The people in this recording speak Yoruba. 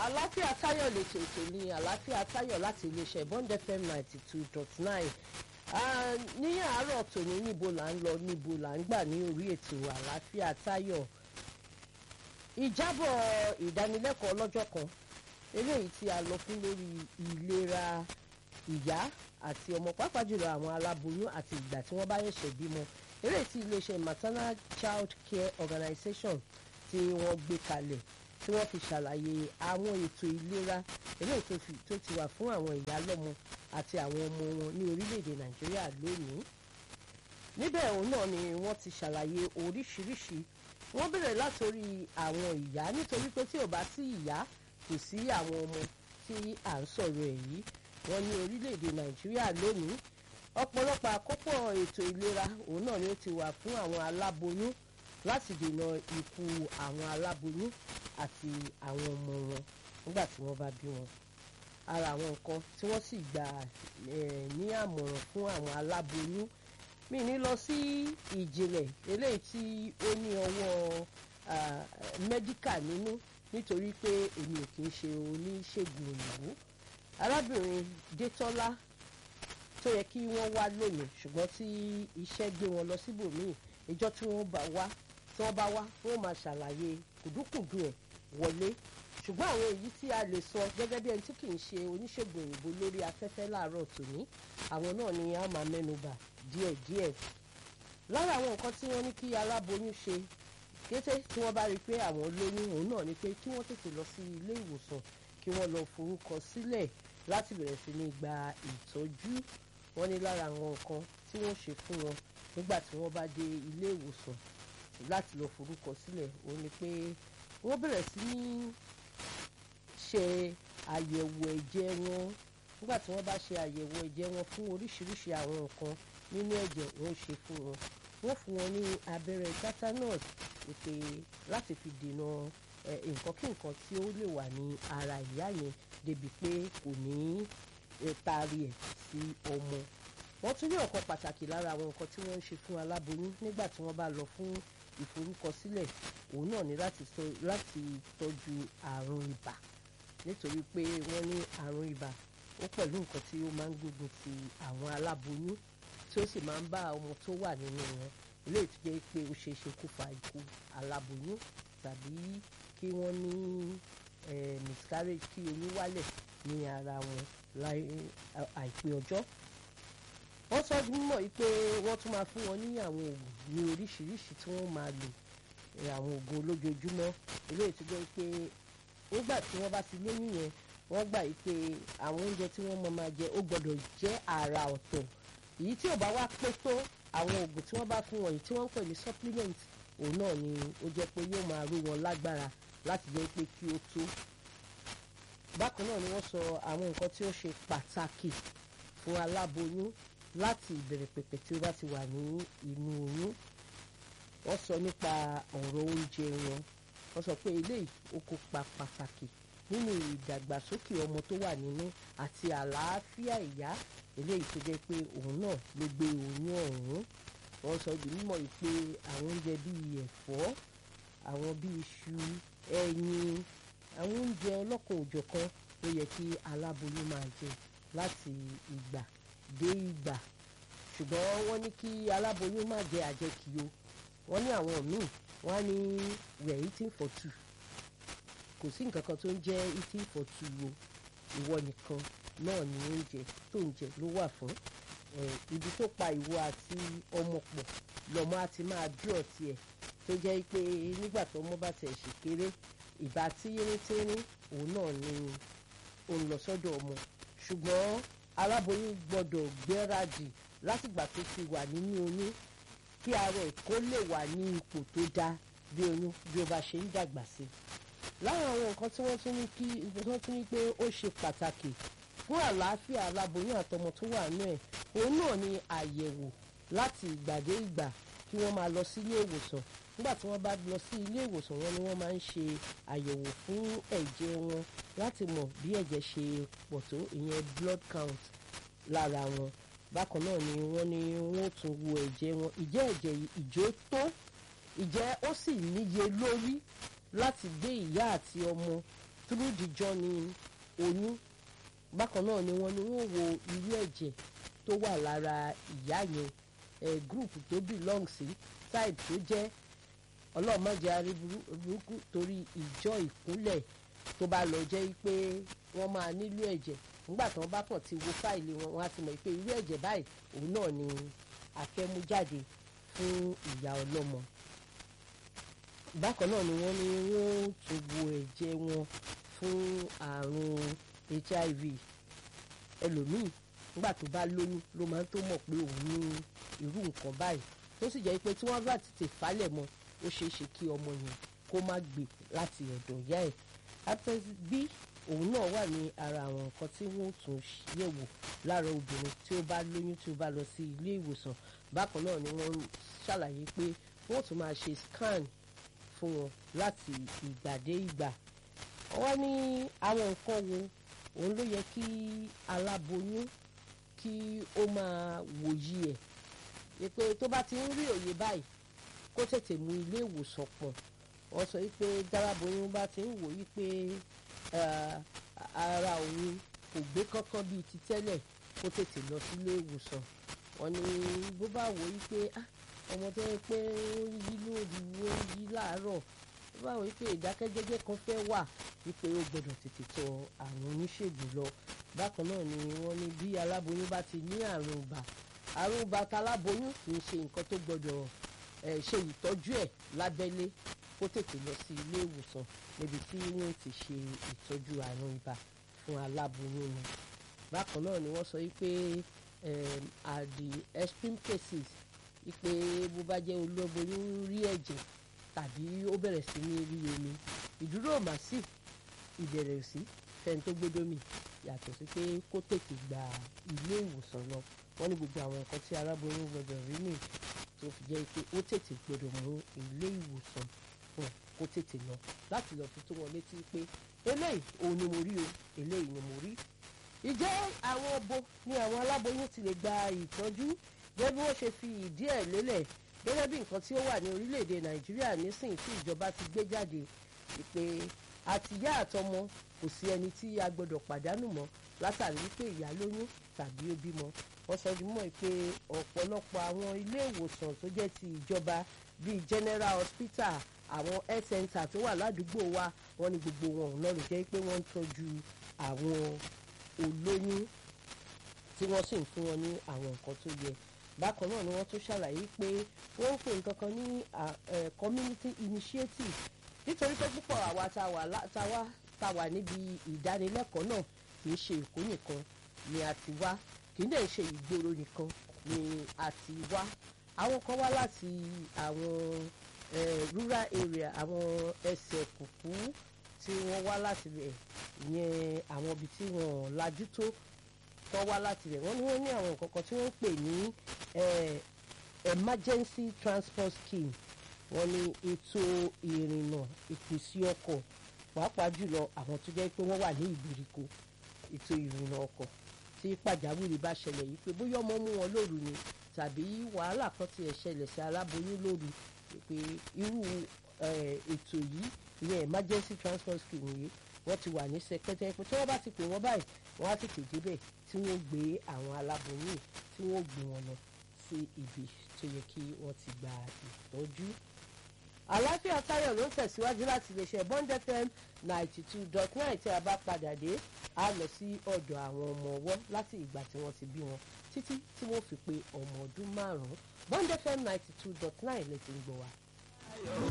àlàáfíà táyọ̀ lètò ètò ní àlàáfíà táyọ̀ láti iléeṣẹ́ bond fm ninety two dot nine ní àárọ̀ tòní níbo là ń lọ níbo là ń gbà ní orí ètò àlàáfíà táyọ̀ ìjábọ̀ ìdánilẹ́kọ̀ọ́ ọlọ́jọ́ kan eléyìí tí a lọ fún lórí ìlera ìyá àti ọmọ pàápàá jùlọ àwọn aláboyún àti ìgbà tí wọ́n bá ṣẹ̀ṣẹ̀ bímọ eléyìí tí iléeṣẹ́ maternal child care organization tí wọ́n gbé kalẹ̀ tí wọ́n fi ṣàlàyé àwọn ètò ìlera eléyìí tó ti wà fún àwọn ìyá lọ́mọ àti àwọn ọmọ wọn ní orílẹ̀-èdè nàìjíríà lónìí níbẹ̀ òun náà ni wọ́n ti ṣàlàyé oríṣiríṣi wọ́n bẹ̀rẹ̀ látòrí àwọn ìyá nítorí pé tí ò bá sí ìyá kò sí àwọn ọmọ tí à ń sọ̀rọ̀ ẹ̀ yìí wọ́n ní orílẹ̀-èdè nàìjíríà lónìí ọ̀pọ̀lọpọ̀ àkópọ̀ ètò ìlera òun náà ni ó ti wà fún àwọn aláboyún láti dènà ikú àwọn aláboyún àti àwọn ọmọ wọn nígbà tí wọ́n bá bí wọn ara àwọn nǹkan tí wọ́n sì gbà ní àmọ̀ràn fún àwọn aláboyún mi ní lọ sí ìjìnlẹ̀ eléyìí tí ó ní ọwọ́ mẹ́díkà nínú nítorí pé èmi ò kì í ṣe oníṣègùn òyìnbó arábìnrin Détọ́lá tó yẹ kí wọ́n wá lónìí ṣùgbọ́n tí iṣẹ́ gbé wọn lọ síbòmíì ìjọ tí wọ́n bá wá tí wọ́n bá wá wọ́n máa ṣàlàyé kùdùkùdù ẹ̀ wọlé ṣùgbọ́n àwọn èyí tí a lè sọ gẹ́gẹ́ bí ẹni tí kì í ṣe oníṣègùn òyìnbó lórí afẹ́fẹ́ láàárọ̀ tòní àwọn náà ni a máa mẹ́nubà díẹ̀díẹ̀ lára àwọn nǹkan tí wọ́n ní kí aláboyún ṣe kété tí wọ́n bá rí i pé àwọn lóyún òun náà ni pé kí wọ́n tètè lọ sí ilé ìwòsàn kí wọ́n lọ forúkọ sílẹ̀ láti bẹ̀rẹ̀ sí ní gba ìtọ́jú wọ́n ní lára àwọn nǹkan tí wọ́n ṣe fún wọn nígbà tí wọ́n bá dé ilé ìwòsàn láti lọ forúkọ sílẹ̀ òun ni pé wọ́n bẹ̀rẹ̀ sí ní ṣe àyẹ̀wò ẹ̀jẹ̀ wọn nígbà tí wọ́n bá ṣe àyẹ̀wò ẹ̀jẹ̀ wọn fún oríṣiríṣi àwọn nǹkan nínú ẹ̀jẹ̀ wọ́n ṣe fún wọn wọ́n fún wọn ní abẹ́rẹ́ tetanus ìpè láti fi dènà nǹkan kí nǹkan tí ó lè wà ní ara ìyá yẹn débi pé kò ní taari ẹ̀ sí ọmọ wọ́n tún ní ọ̀kan pàtàkì lára àwọn nǹkan tí wọ́n ń ṣe fún aláboyún nígbà tí wọ́n bá lọ fún ìforúkọsílẹ̀ òun náà ní láti tọ́jú àrùn ibà nítorí pé wọ́n ní àrùn ibà ó pẹ̀lú nǹkan tí ó máa ń gbógun ti àwọn aláboyún tí ó sì máa ń bá ọmọ tó wà nínú wọn eléyìí tó jẹ́ pé ó ṣeé ṣe kó fa ikú aláboyún tàbí kí wọ́n ní miscarriage kí oyún wálẹ̀ ní ara wọn àìpé ọjọ́ wọ́n sọ mímọ̀ yìí pé wọ́n tún máa fún wọn ní àwọn oògùn ní oríṣiríṣi tí wọ́n máa lò àwọn oògùn olójoojúmọ́ eléyìí tó jẹ́ pé nígbà tí wọ́n bá ti lóyún yẹn wọ́n gbà yìí pé àwọn oúnjẹ tí wọ́n máa jẹ ó gbọ́dọ̀ jẹ́ àrà ọ̀tọ̀ èyí tí ò bá wá pé tó àwọn oògùn tí wọ́n bá fún wọn yìí tí wọ́n ń pè ní supplement òun náà ni ó jẹ́ pé yóò máa ró wọn lágbára láti jẹ́ pé kí ó tó bákan náà ni wọ́n sọ àwọn nǹkan tí ó ṣe pàtàkì fún aláboyún láti ìbẹ̀rẹ̀ pẹ̀pẹ̀ tí ó bá ti wà ní inú oyún wọ́n sọ nípa ọ̀rọ̀ oúnjẹ wọn wọ́n sọ pé eléyìí ó kópa pàtàkì nínú ìdàgbàsókè ọmọ tó wà nínú àti àlàáfíà ìyá eléyìí tó jẹ́ pé òun náà ló gbé oyún ọ̀hún wọ́n sọ di mímọ̀ yìí pé àwọn oúnjẹ bíi ẹ̀fọ́ àwọn bíi iṣu ẹyin àwọn oúnjẹ ọlọ́kan òjọ̀kan ló yẹ kí aláboyún máa jẹ láti ìgbà dé ìgbà ṣùgbọ́n wọ́n ní kí aláboyún má jẹ àjẹkì o wọ́n ní àwọn míì wọ́n á ní we are eating for two kò sí nǹkan kan tó ń jẹ́ eating for two o ìwọ nìkan náà ni oúnjẹ tó ń jẹ ló wà fún ibi tó pa ìwọ àti ọmọ pọ̀ lọ́mọ á ti máa dúró tiẹ̀ tó jẹ́ pé nígbà tó ọmọ bá tẹ̀ ṣe kéré ìbá tíyíntírín òun náà ni òun lọ sọ́dọ̀ ọmọ ṣùgbọ́n aláboyún gbọ́dọ̀ gbẹ́radì látìgbà tó ti wà nínú oyún kí ara ẹ̀ kó lè wà ní ipò tó dáa bí oyún bí ó bá ṣe ń dàgbà sí. láwọn àwọn nǹkan tí wọ́n tún ní kí wọ́n tún ní pé ó ṣe pàtàkì fún àlàáfíà aláboyún àtọmọ tó wà nínú ẹ̀ òun náà ni àyẹ̀wò láti ìgbà dé ìgbà kí wọ́n máa lọ sí ilé ìwòsàn nígbà tí wọ́n bá lọ sí ilé ìwòsàn wọn ni wọ́n máa ń ṣe àyẹ̀wò fún ẹ̀jẹ̀ wọn láti mọ̀ bí ẹ̀jẹ̀ ṣe pọ̀ tó ìyẹn blood count lára wọn bákan náà ni wọ́n ní wọ́n tún wo ẹ̀jẹ̀ wọn ìjẹ́ ẹ̀jẹ̀ ìjó tó ìjẹ́ ó sì níye lórí láti gbé ìyá àti ọmọ through the journey oyún bákan náà ni wọ́n ní wọ́n wo irú ẹ̀jẹ̀ tó wà lára ìyá yẹn ẹ̀ group tó belong sí side tó jẹ́ ọlọ́mọdé aríburúkú torí ìjọ ìkúnlẹ̀ tó bá lọ jẹ́ pé wọ́n máa nílò ẹ̀jẹ̀ nígbà tí wọ́n bá kàn ti wo fáìlì wọn wọ́n á ti mọ̀ pé irú ẹ̀jẹ̀ báyìí òun náà ni àfẹ́mú jáde fún ìyá ọlọ́mọ bákan náà ni wọ́n ní wọ́n tún wo ẹ̀jẹ̀ wọn fún àrùn hiv ẹlòmíì nígbà tó bá lóyún ló máa ń tó mọ̀ pé òun ní irú nǹkan báyìí tó sì jẹ́ pé tí wọ́n bá tètè falẹ̀ mọ́ ó ṣeé ṣe kí ọmọ yẹn kó má gbé láti ọ̀dọ̀ ìyá ẹ̀ hepatitis b òun náà wà ní ara àwọn nǹkan tí wọ́n tún yẹ̀wò lára obìnrin tí ó bá lóyún tí ó bá lọ sí ilé ìwòsàn bákan náà ni wọ́n ṣàlàyé pé wọ́n tún máa ṣe scan fún wọn láti ìgbà dé ìgbà wọ́n ní àwọn nǹkan wo òun ló yẹ kí aláboyún kí ó máa wòye ẹ̀ pé tó bá ti ń rí òye báyìí kó tètè mú ilé ìwòsàn pọ̀ wọ́n sọ wípé dáráboyún bá ti ń wò wípé ara òun kò gbé kankan bíi ti tẹ́lẹ̀ kó tètè lọ sílé ìwòsàn wọ́n ní bó bá wò wípé ọmọ tó yẹ pé ó yí lóru ó yí láàárọ̀ bó bá wò wípé ìdákẹ́jẹ́jẹ́ kan fẹ́ wà wípé ó gbọ́dọ̀ tètè tọ̀ àwọn oníṣègùn lọ bákan náà ni wọ́n ní bí aláboyún bá ti ní àrùn ibà àrùn ibà taláboyún kì í ṣe nǹkan tó gbọ́dọ̀ ṣe ìtọ́jú ẹ̀ lábẹ́lé kó tètè lọ sí ilé ìwòsàn níbi tí wọ́n ti ṣe ìtọ́jú àrùn ibà fún aláboyún ni bákan náà ni wọ́n sọ wípé at the extreme cases wípé bó bá jẹ́ olóboyún rí ẹ̀jẹ̀ tàbí ó bẹ̀rẹ̀ sí ní rí omi ìdúró màsí ìbẹ̀rẹ̀ sí fẹ́ni tó gbódómì yàtọ̀ sí pé kó tètè gba ilé ìwòsàn lọ wọ́n ní gbogbo àwọn nǹkan tí aláboyún gbọdọ̀ rí nìyí tó fi jẹ́ pé ó tètè gbọdọ̀ mú ilé ìwòsàn fún kó tètè lọ láti lọ fi tó wọn létí pé eléyìí òun ni mo rí o eléyìí ni mo rí. ìjẹ́ àwọn obo ni àwọn aláboyún ti lè gba ìtọ́jú gẹ́gẹ́ bí wọ́n ṣe fi ìdí ẹ̀ lélẹ̀ gẹ́gẹ́ bí nǹkan tí ó wà ní orílẹ̀-èdè nàìjíríà nísìnyí tí ìjọba ti gbé jáde pé àtìyá àtọmọ kò sí ẹni tí a gbọdọ̀ pàdánù mọ́ látàrí wípé ìyá lóyún tàbí ó bímọ wọ́n sọ di mọ́ pé ọ̀pọ̀lọpọ̀ àwọn ilé ìwòsàn tó jẹ́ ti ìjọba bíi general hospital àwọn health center tó wà ládùúgbò wa wọ́n ní gbogbo wọn ò lọ́rùn jẹ́ pé wọ́n ń tọ́jú àwọn olóyún tí wọ́n sì ń fún wọn ní àwọn nǹkan tó yẹ bákan náà ni wọ́n tún ṣàlàyé pé wọ́n ń pè nǹkan kan ní community initiative nítorí pé púpọ̀ àwa tá a wà níbi ìdánilẹ́kọ̀ọ́ náà kì í ṣe èkó nìkan ni a ti wá kì í dẹ̀ ṣe ìgboro nìkan ni a ti wá àwọn kan wá láti àwọn rural area àwọn ẹsẹ̀ kùkú tí wọ́n wá láti rẹ̀ ìyẹn àwọn ibi tí wọ́n lajú tó tó wá láti rẹ̀ wọ́n ní wọ́n ní àwọn nǹkan kan tí wọ́n ń pè ní emergency transport scheme wọ́n ní ètò ìrìnnà ìpèsè ọkọ̀ pàápàá jùlọ àwọn tó jẹ́ pé wọ́n wà ní ìgbèríko ètò ìrìnnà ọkọ̀ tí pàjáwìrì bá ṣẹlẹ̀ yìí pé bóyá ọmọ mú wọn lóru ni tàbí wàhálà kan tiẹ̀ ṣẹlẹ̀ sí aláboyún lóru pé irú ètò yìí ìyẹn emergency transport scheme yìí wọ́n ti wà ní sẹkẹ́tẹ́ pé tí wọ́n bá ti pè wọ́n báyìí wọ́n á tètè débẹ̀ tí wọ́n gbé àwọn aláboyún tí wọ́n gbé wọn lọ sí ibi tó yẹ kí wọ́n ti gba ìtọ́jú àlàáfíà táyọ̀ ló ń tẹ̀síwájú láti lè ṣe bond fm ninety two dot nine tí a bá padà dé a lọ sí ọ̀dọ̀ àwọn ọmọ ọwọ́ láti ìgbà tí wọ́n ti bí wọn títí tí wọ́n fi pé ọmọ ọdún márùn-ún bond fm ninety two dot nine lè ti ń gbọ́ wa.